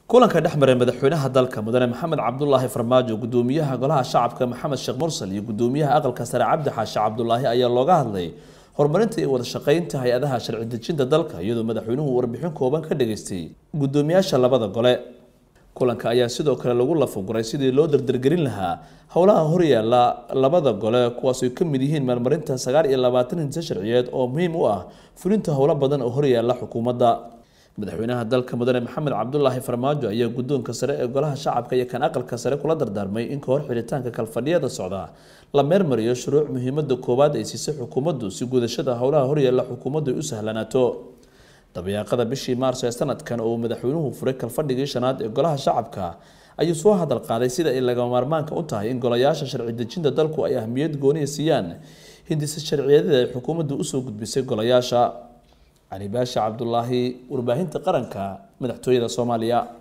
kulanka dhex maray madaxweynaha dalka mudane maxamed cabdulaahi farmaajo gudoomiyaha golaha shacabka maxamed sheekh mursal iyo gudoomiyaha aqalka sare cabdi xaashi cabdulaahi ayaa looga hadlay horumarinta iyo wada shaqeynta hay-adaha sharci dejinta dalka iyadoo madaxweynuhu warbixin kooban ka dhageystay gudoomiyaasha labada gole kulanka ayaa sidoo kale lagu lafaguray sidii loo dardargelin lahaa howlaha horyaala labada gole kuwaas ay ka mid yihiin meelmarinta sagaal iyo labaatan hinse sharciyeed oo muhiim u ah fulinta howlo badan oo horyaala xukuumadda madaxweynaha dalka mudane maxamed cabdulaahi farmaajo ayaa guddoonka sare ee golaha shacabka iyo kan aqalka sare kula dardaarmay in kahor xidhitaanka kalfadhiyada socda la meermariyo shuruuc muhiimada koowaad ay siisay xukuumaddu si gudashada howlaha horyaala xukuumaddu ay u sahlanaato dabayaaqada bishii maarso ee sanadkan oo uu madaxweynuhu furay kalfadhigii shanaad ee golaha shacabka ayuu soo hadal qaaday sida ay lagama maarmaanka u tahay in golayaasha sharci dejinta dalku ay ahmiyad gooniya siiyaan hindisa sharciyadeeda ay xukuumaddu usoo gudbisay golayaasha cali baashi cabdulaahi warbaahinta qaranka madaxtooyada soomaaliya